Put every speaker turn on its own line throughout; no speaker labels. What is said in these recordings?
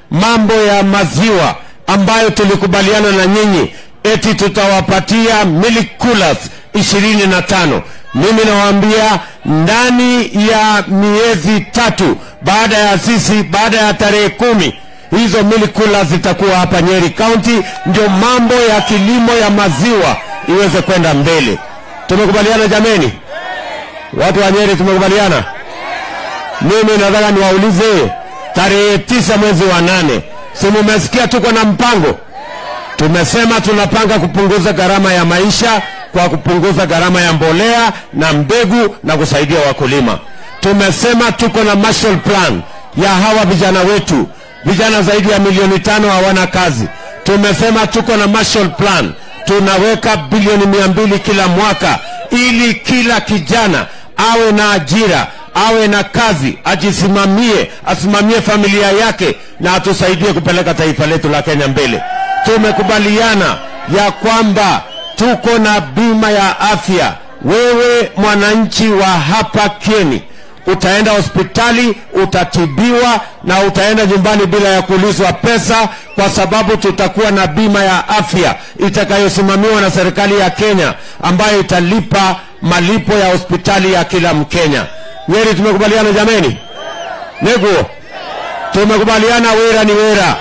mambo ya maziwa ambayo tulikubaliana na nyinyi eti tutawapatia milk coolers ishirini na tano mimi nawaambia ndani ya miezi tatu baada ya sisi baada ya tarehe kumi hizo milk coolers zitakuwa hapa nyeri county ndio mambo ya kilimo ya maziwa iweze kwenda mbele tumekubaliana jameni watu wa nyeri tumekubaliana mimi nataka niwaulize tarehe tisa mwezi wa nane si mumesikia tuko na mpango tumesema tunapanga kupunguza gharama ya maisha kwa kupunguza gharama ya mbolea na mbegu na kusaidia wakulima tumesema tuko na Marshall plan ya hawa vijana wetu vijana zaidi ya milioni tano hawana kazi tumesema tuko na Marshall plan tunaweka bilioni mia mbili kila mwaka ili kila kijana awe na ajira awe na kazi ajisimamie asimamie familia yake na atusaidie kupeleka taifa letu la kenya mbele tumekubaliana ya kwamba tuko na bima ya afya wewe mwananchi wa hapa kieni utaenda hospitali utatibiwa na utaenda nyumbani bila ya kuulizwa pesa kwa sababu tutakuwa na bima ya afya itakayosimamiwa na serikali ya kenya ambayo italipa malipo ya hospitali ya kila mkenya nyeri tumekubaliana jameni neguo tumekubaliana wera ni wera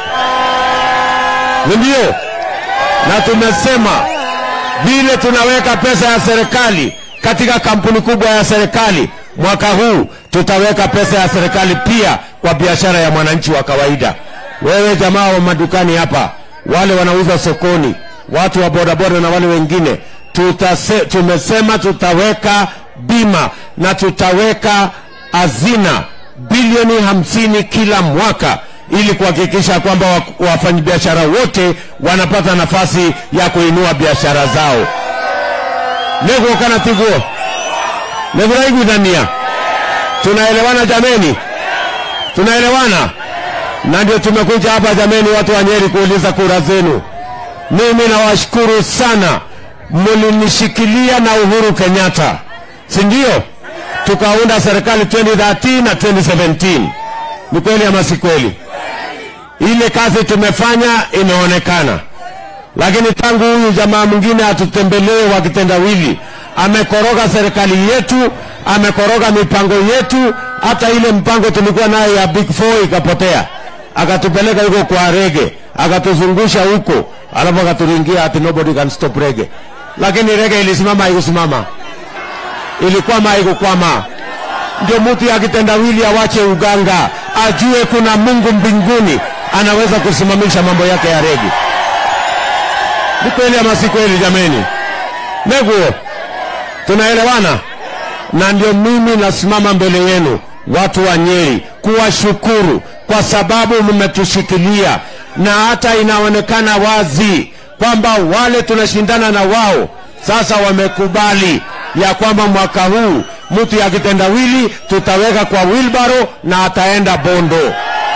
ndio na tumesema vile tunaweka pesa ya serikali katika kampuni kubwa ya serikali mwaka huu tutaweka pesa ya serikali pia kwa biashara ya mwananchi wa kawaida wewe jamaa wa madukani hapa wale wanauza sokoni watu wa bodaboda na wale wengine tutase, tumesema tutaweka bima na tutaweka hazina bilioni hamsini kila mwaka ili kuhakikisha kwamba wa- wafanyabiashara wote wanapata nafasi ya kuinua biashara zao neguo kana tiguo neguraiguithania tunaelewana jameni tunaelewana na ndio tumekuja hapa jameni watu wa nyeri kuuliza kura zenu mimi nawashukuru sana mlinishikilia na uhuru kenyatta si ndio tukaunda serikali 2013 na 2017 ni kweli ama si kweli ile kazi tumefanya imeonekana lakini tangu huyu jamaa mwingine atutembelee wa kitendawili amekoroga serikali yetu amekoroga mipango yetu hata ile mpango tulikuwa nayo ya big four ikapotea akatupeleka huko kwa rege akatuzungusha huko alafu akaturingia ati nobody can stop rege lakini rege ilisimama haikusimama ilikwama haikukwama ndio mtu ya kitendawili awache uganga ajue kuna mungu mbinguni anaweza kusimamisha mambo yake ya regi ni kweli ama si kweli jameni neguo tunaelewana na ndio mimi nasimama mbele yenu watu wa nyeri kuwashukuru kwa sababu mmetushikilia na hata inaonekana wazi kwamba wale tunashindana na wao sasa wamekubali ya kwamba mwaka huu mtu ya kitendawili tutaweka kwa wilbaro na ataenda bondo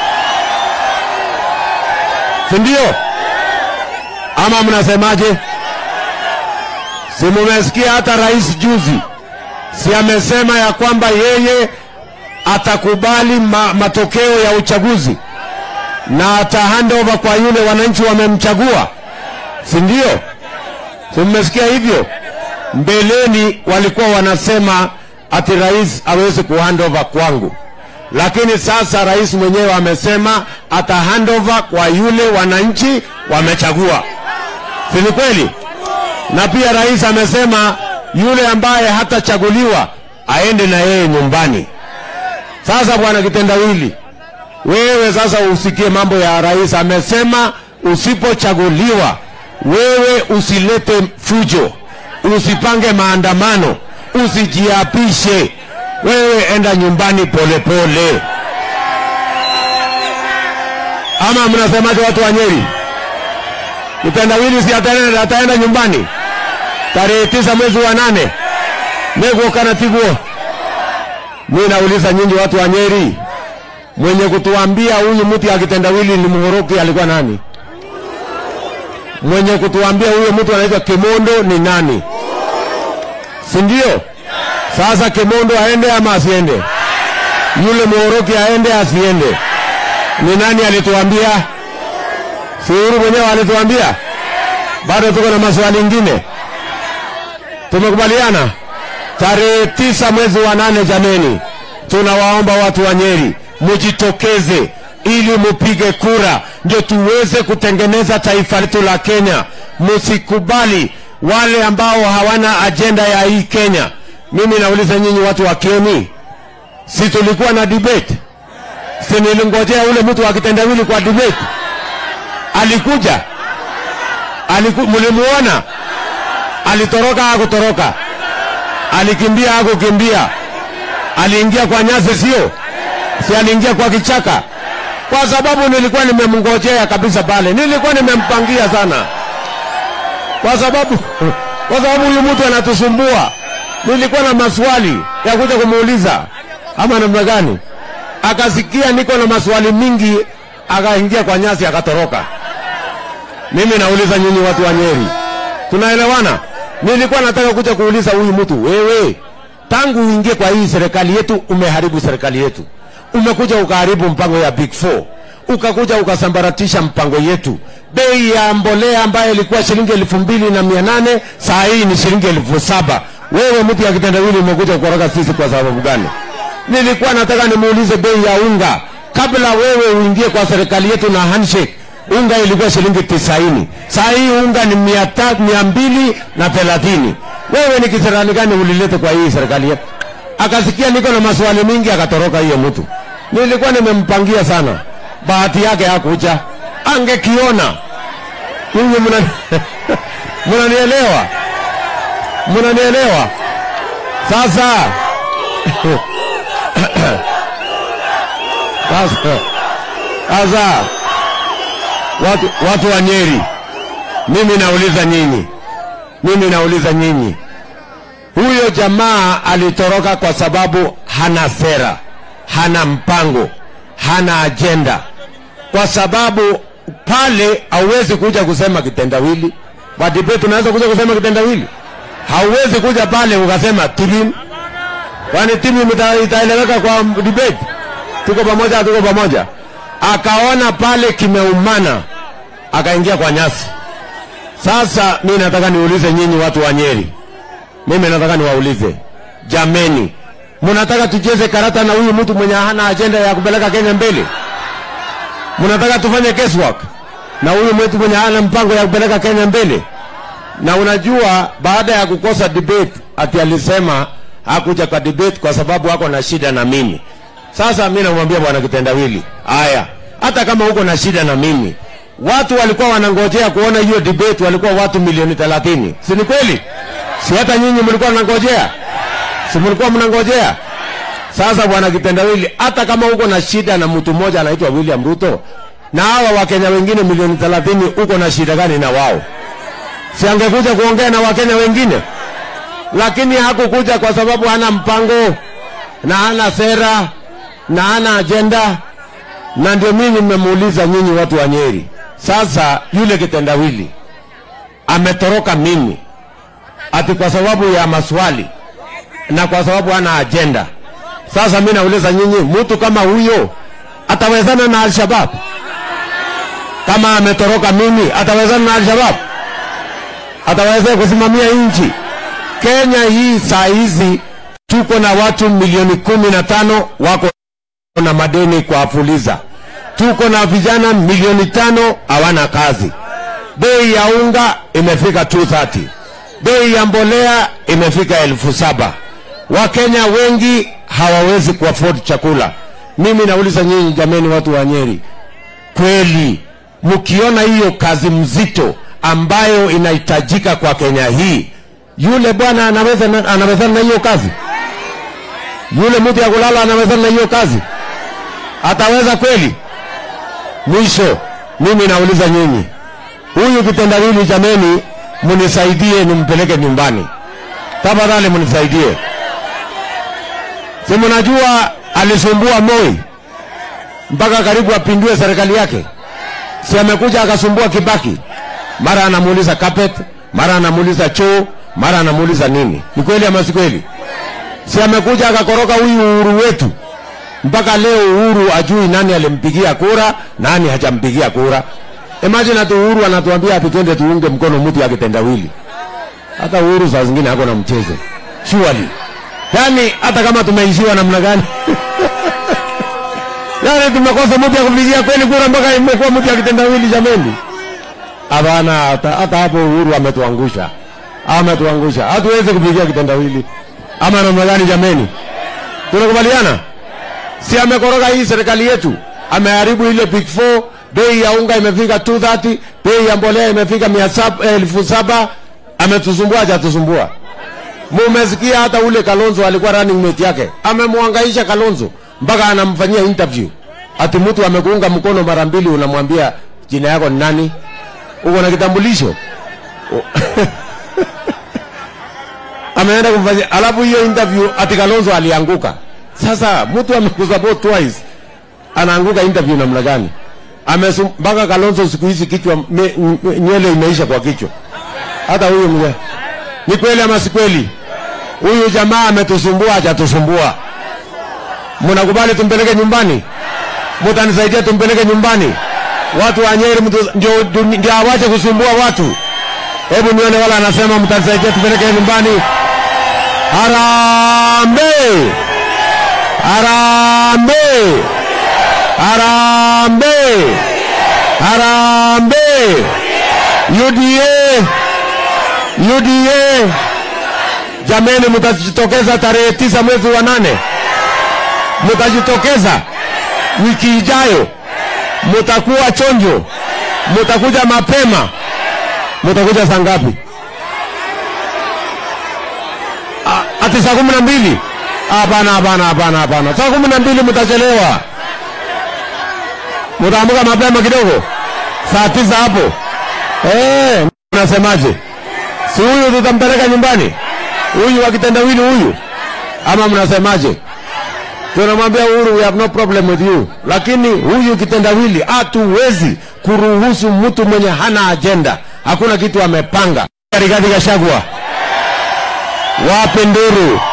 sindio ama mnasemaje si mumesikia hata rais juzi si amesema ya kwamba yeye atakubali ma, matokeo ya uchaguzi na ata hand over kwa yule wananchi wamemchagua si ndio si mmesikia hivyo mbeleni walikuwa wanasema ati rais awezi kuhand over kwangu lakini sasa rais mwenyewe amesema ata hand over kwa yule wananchi wamechagua si ni kweli na pia rais amesema yule ambaye hatachaguliwa aende na yeye nyumbani sasa bwana kitendawili wewe sasa usikie mambo ya rais amesema usipochaguliwa wewe usilete fujo usipange maandamano usijiapishe wewe enda nyumbani polepole pole. ama mnasemaje watu wa nyeri kitendawili si ataenda, ataenda nyumbani tarehe tisa mwezi wa nane neguo kana tiguo mi nauliza nyinyi watu wa nyeri mwenye kutuambia huyu mtu akitendawili ni mhoroki alikuwa nani mwenye kutuambia huyo mtu anaitwa kimondo ni nani si ndio sasa kimondo aende ama asiende yule mhoroki aende asiende Ni nani alituambia? Si Uhuru mwenyewe alituambia? Bado tuko na maswali ingine. Tumekubaliana tarehe tisa mwezi wa nane, jameni, tunawaomba watu wa Nyeri mujitokeze ili mupige kura, ndio tuweze kutengeneza taifa letu la Kenya. Msikubali wale ambao hawana ajenda ya hii Kenya. Mimi nauliza nyinyi watu wa Kieni, si tulikuwa na debate? Si nilingojea ule mtu wa kitendawili kwa debate? Alikuja? Aliku, mlimuona? Alitoroka hakutoroka? Alikimbia hakukimbia? Aliingia kwa nyasi, sio? Si aliingia kwa kichaka? Kwa sababu nilikuwa nimemngojea kabisa pale, nilikuwa nimempangia sana, kwa sababu kwa sababu huyu mtu anatusumbua. Nilikuwa na maswali ya kuja kumuuliza, ama namna gani? Akasikia niko na maswali mingi, akaingia kwa nyasi akatoroka. Mimi nauliza nyinyi watu wa Nyeri, tunaelewana? Nilikuwa nataka kuja kuuliza huyu mtu, wewe tangu uingie kwa hii serikali yetu umeharibu serikali yetu, umekuja ukaharibu mpango ya Big Four, ukakuja ukasambaratisha mpango yetu. Bei ya mbolea ambayo ilikuwa shilingi elfu mbili na mia nane saa hii ni shilingi elfu saba. Wewe mtu ya kitendawili umekuja kukoroga sisi kwa sababu gani? Nilikuwa nataka nimuulize bei ya unga kabla wewe uingie kwa serikali yetu na handshake unga ilikuwa shilingi tisaini saa hii unga ni mia ta- mia mbili na thelathini wewe ni kisirani gani ulilete kwa hii serikali yetu akasikia niko na maswali mingi akatoroka hiyo mtu nilikuwa nimempangia sana bahati yake hakuja angekiona nyinyi mna mnanielewa mnanielewa sasa sasa sasa watu, watu wa Nyeri, mimi nauliza nyinyi, mimi nauliza nyinyi, huyo jamaa alitoroka kwa sababu hana sera, hana mpango, hana ajenda, kwa sababu pale hauwezi kuja kusema kitendawili. Kwa debate tunaweza kuja kusema kitendawili, hauwezi kuja pale ukasema timu, kwani timu ita- itaeleweka kwa debate? Tuko pamoja, tuko pamoja. Akaona pale kimeumana, akaingia kwa nyasi. Sasa mi nataka niulize nyinyi watu wa Nyeri, mimi nataka niwaulize jameni, mnataka tucheze karata na huyu mtu mwenye hana ajenda ya kupeleka Kenya mbele? Mnataka tufanye guesswork na huyu mtu mwenye hana mpango ya kupeleka Kenya mbele? Na unajua baada ya kukosa debate, ati alisema hakuja kwa debate kwa sababu ako na shida na mimi. Sasa mi namwambia bwana kitendawili, haya, hata kama uko na shida na mimi, watu walikuwa wanangojea kuona hiyo debate, walikuwa watu milioni thelathini, si ni kweli? Si hata nyinyi mlikuwa mnangojea, si mlikuwa mnangojea? Sasa bwana kitendawili, hata kama uko na shida na mtu mmoja anaitwa William Ruto na hawa Wakenya wengine milioni thelathini, uko na shida gani na wao? Si angekuja kuongea na Wakenya wengine? Lakini hakukuja kwa sababu hana mpango na hana sera na hana ajenda, na ndio mimi nimemuuliza nyinyi watu wa Nyeri. Sasa yule kitendawili ametoroka mimi ati kwa sababu ya maswali na kwa sababu hana ajenda. Sasa mimi nauliza nyinyi, mtu kama huyo atawezana na Al-Shabaab? Kama ametoroka mimi, atawezana na Al-Shabaab? Ataweza kusimamia nchi Kenya hii? Saa hizi tuko na watu milioni kumi na tano wako na madeni kwa Fuliza. Tuko na vijana milioni tano hawana kazi. Bei ya unga imefika 230. Bei ya mbolea imefika elfu saba. Wakenya wengi hawawezi kuafford chakula. Mimi nauliza nyinyi jameni, watu wa Nyeri, kweli mkiona hiyo kazi mzito ambayo inahitajika kwa Kenya hii, yule bwana anaweza anaweza na hiyo kazi? Yule mtu ya kulala anaweza na hiyo kazi? Ataweza kweli? Mwisho mimi nauliza nyinyi, huyu kitendawili jameni, munisaidie nimpeleke nyumbani, tafadhali munisaidie. Si mnajua alisumbua Moi mpaka karibu apindue serikali yake? Si amekuja akasumbua Kibaki, mara anamuuliza carpet, mara anamuuliza choo, mara anamuuliza nini? Ni kweli ama si kweli? Si amekuja akakoroka huyu uhuru wetu mpaka leo Uhuru ajui nani alimpigia kura, nani hajampigia kura. Imagine ati Uhuru anatuambia ati twende tuunge mkono mtu ya kitendawili. Hata Uhuru saa zingine hako na mchezo surely. Yani hata kama tumeishiwa namna gani yani tumekosa mtu ya kupigia kweli kura mpaka imekuwa mtu ya kitendawili jameni. Hapana, hata hata hapo Uhuru ametuangusha, ametuangusha. Hatuwezi kupigia kitendawili ama namna gani jameni? Tunakubaliana? Si amekoroga hii serikali yetu, ameharibu ile big four. Bei ya unga imefika 230, bei ya mbolea imefika mia saba, elfu saba. Ametusumbua, hajatusumbua? Mumesikia hata ule Kalonzo alikuwa running mate yake, amemwangaisha Kalonzo mpaka anamfanyia interview. Ati mtu amekuunga mkono mara mbili, unamwambia jina yako ni nani? Uko na kitambulisho? ameenda kumfanyia, alafu hiyo interview ati Kalonzo alianguka. Sasa mtu amekusupport twice, anaanguka interview namna gani? Amesum- mpaka Kalonzo siku hizi kichwa me- n- nywele imeisha kwa kichwa. Hata huyu mzee, ni kweli ama si kweli? Huyu jamaa ametusumbua, hajatusumbua. Mnakubali tumpeleke nyumbani? Mtanisaidia tumpeleke nyumbani? Watu wa Nyeri mtu- ndio ndio awache kusumbua watu. Hebu nione wala anasema mtanisaidia tupeleke nyumbani. Harambee! Harambee! Harambee! Harambee! UDA! UDA! Jameni, mtajitokeza tarehe tisa mwezi wa nane, mtajitokeza wiki ijayo, mtakuwa chonjo, mtakuja mapema, mtakuja saa ngapi? A- Ati saa kumi na mbili? Hapana, hapana, hapana, hapana, saa kumi na mbili mtachelewa. Mtaamka mapema kidogo, saa tisa hapo. Eh, unasemaje? Si huyu tutampeleka nyumbani? Huyu wa kitendawili huyu, ama mnasemaje? Tunamwambia Uhuru, we have no problem with you, lakini huyu kitendawili hatuwezi kuruhusu mtu mwenye hana agenda, hakuna kitu amepanga. Rigathi Gachagua, wape nduru